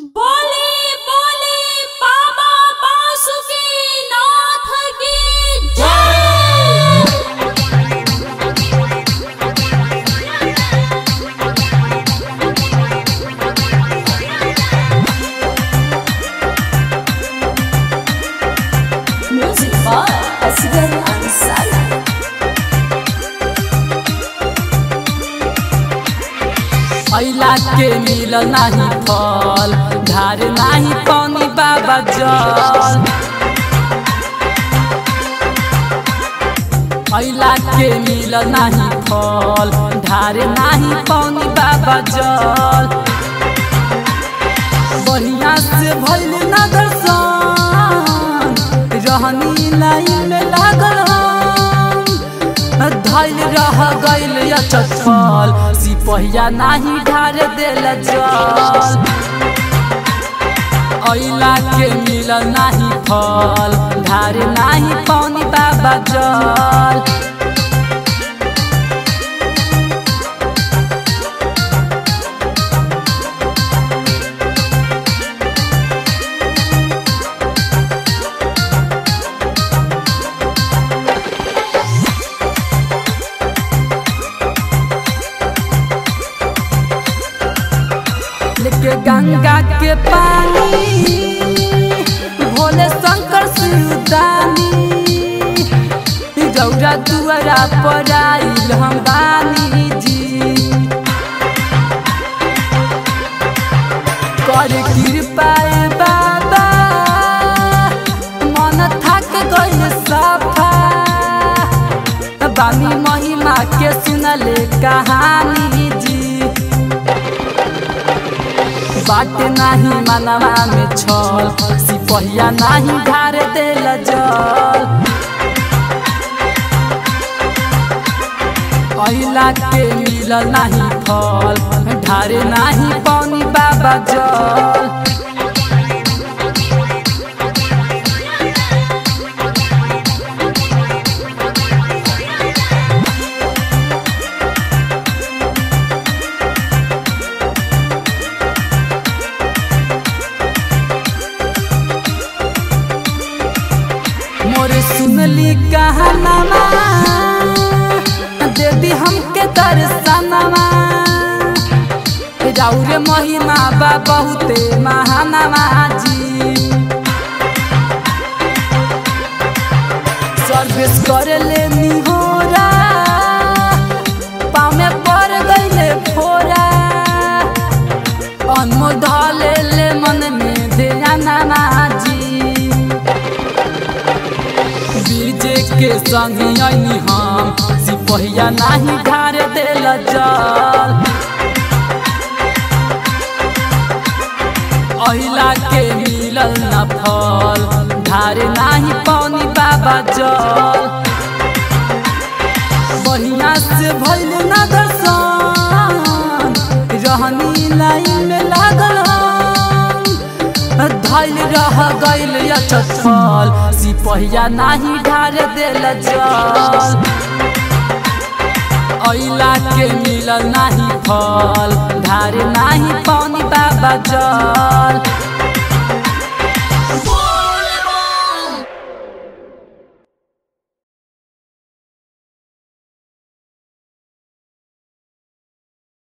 बोले बोले बाबा बासुकी नाथ की जय म्यूजिक बाय असगर अंसारी अइला के मिल नाही फल धार नाही पानी बाबा जल अइला के मिल नाही फल धार नाही पानी बाबा जल बढ़िया से भइल ना दर्शन रहनी लाइन में लागल हम। धैल रह गइल चल सिपहिया नाही ढार देल जल अइला के मिल नाही फल ढार नाही पानी बाबा जल लेके गंगा के पानी भोले शंकर शिवदानी गौरा दुआरा पर आइल हम बानी जी कर कृपा ए बाबा मन थक गइल सफा बानी महिमा के सुनले कहानी जी बाट नाही मनवा में छल सिपहिया नाही ढार देल जल अइला के मिलल नाही फल ढारे नाही पानी बाबा जल मोरे सुनली कहनामा दे दी हमके दर्शनमा राउरे महिमा बा बहुते महानमा जी सर्विस करे ले निहोरा पामे पर गईले फोरा अनमोल ढाले ले मन में ध्यानमा जी बीजे के संग आईनी हम सिपहिया नाही ढार देल जल अहिला के मिलल न फल ढारे नाही पानी बाबा जल बढ़िया से भइल न दर्शन रहनी लाइन में लागल हम। धैल रह गइल चल सिपहिया नाही ढार देल जल अइला के मिलल नाही फल ढार नाही पानी बाबा जल